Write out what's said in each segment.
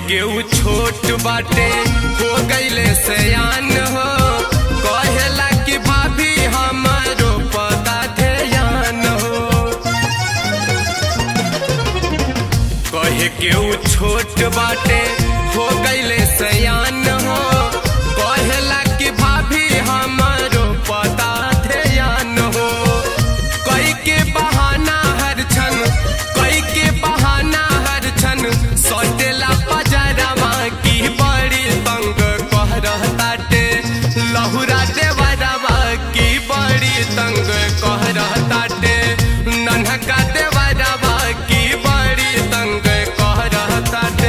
के उ छोट बाटे हो गईले सयान हो कहेला कि भाभी हमारो पता ध्यान हो कहे के उ छोट बाटे हो गईले सयान हो कहेला कि भाभी हमारो पता ध्यान हो कई के बहाना हर क्षण कई के बहाना हर क्षण सटेला पजरवा की बड़ी तंग कह रहताटे लहुरा देवरवा की बड़ी तंग कह रहताटे नन्हका देवरवा की बड़ी तंग कह रहताटे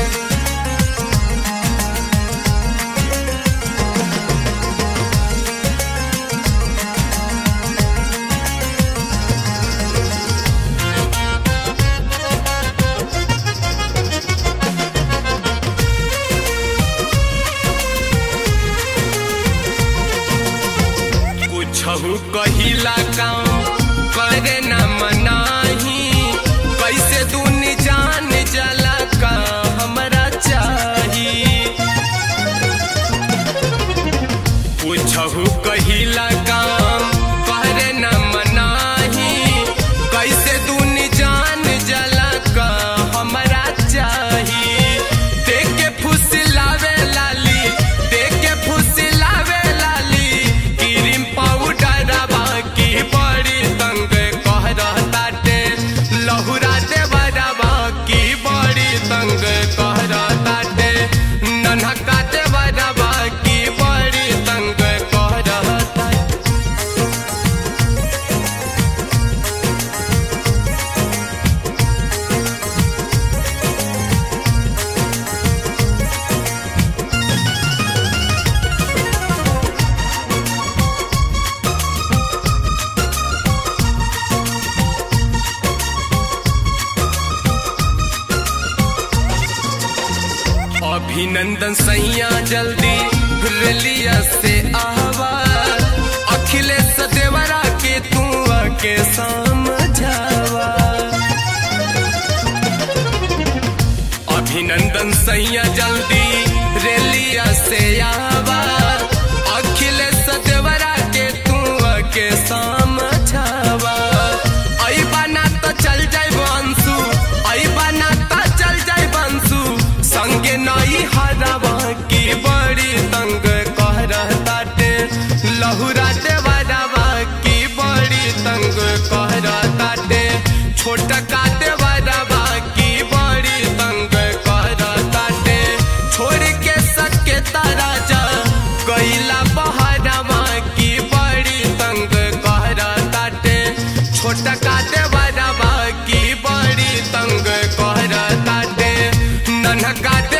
कुछहु कहिला काम करे न मनाही कैसे दूनी जान जला का हमरा चाही कुछहु कहिला काम करे न मनाही कैसे दूनी जान जला का हमरा चाही देख के फुसलावे लाली देख के फुसलावे लाली क्रीम पाउडरवा की बड़ी तंग कह रहताटे लहुरा देवरवा की बड़ी तंग कह रहताटे नन्हका देवरवा की बड़ी तंग कह रहताटे अभिनंदन सैया जल्दी रेलिया से आवा अखिलेश देवरा के तू आके समझावा अभिनंदन सैया जल्दी रेलिया से आवा अखिलेश देवरा के तू आके समझावा आई बना तो चल जाए बंसू आई बना तो चल जाए बंसू संगे नई हरवा की बड़ी तंग कह रहताटे लहुरा देवरवा की बड़ी तंग कह रहताटे छोटा का देवरवा की बड़ी तंग कह रहताटे छोड़ के सके राजा कैला बहरवा की बड़ी तंग कह रहताटे छोटा का देवरवा की बड़ी तंग कह रहताटे नन्हका दे